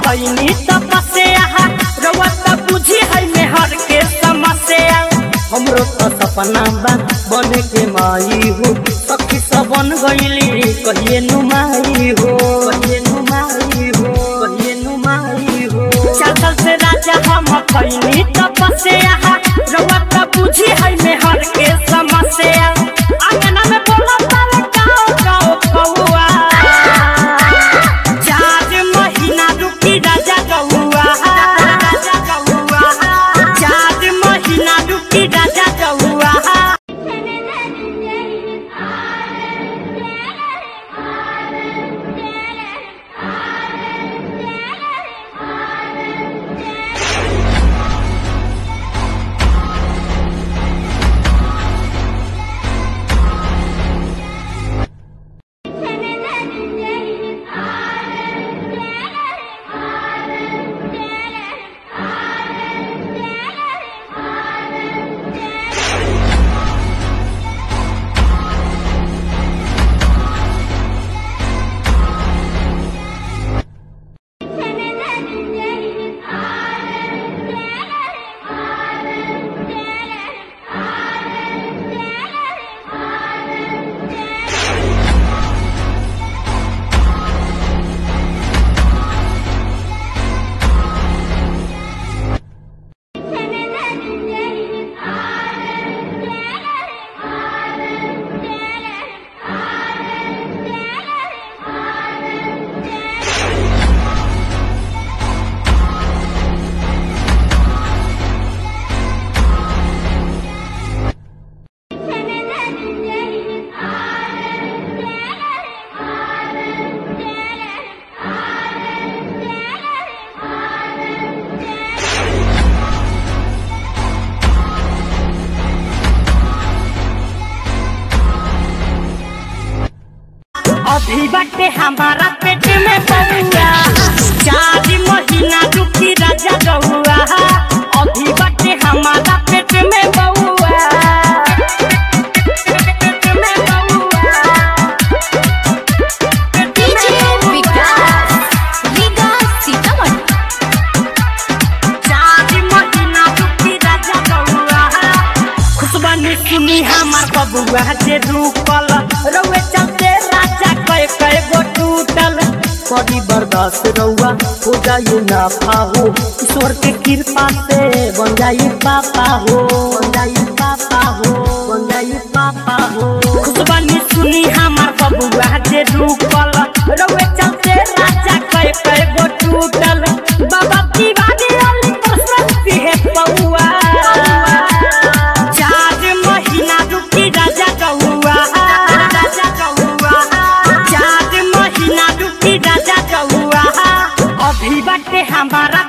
कैनी तपस्या रउआ त बुझी है मेहर के समस्या हमरो तो सपना बा बने के माई हो सखी सब बन गईली कहिए नुमाई हो कहिए नुमाई हो कहिए नुमाई हो चाचल से राजा हम कैनी तपस्या रउआ त बुझी है मेहर के समस्या आंगना में बोला तारे गाओ गाओ कौआ चार महीना रुकी राजा गौआ राजा गौआ चार महीना रुकी राजा गौआ अभी बटे हमारा पेट में बउआ चार महीना रुकी राजा गौआ अभी बटे हमारा पेट में बउआ पेट में बउआ पेट डीजे में बउआ विकास विकास सीतामढ़ी चार महीना रुकी राजा गौआ खुशबानी सुनी हमार बबुआ जे रुकल रउए चलते राजा कय कय गो टूटल कभी बर्दाश्त रउआ हो जाइए ना पाहो ईश्वर के कृपा से बन जाइए पापा हो बन जाइए पापा हो बन जाइए पापा हो खुशबानी सुनी हमार बबुआ जे रुकल रउए चलते राजा कय कय गो टूटल बाबा दीवानी अली प्रसन्न है पौआ चार महीना रुकी राजा गौआ राजा गौआ चार महीना रुकी राजा गौआ अभी बटे हमारा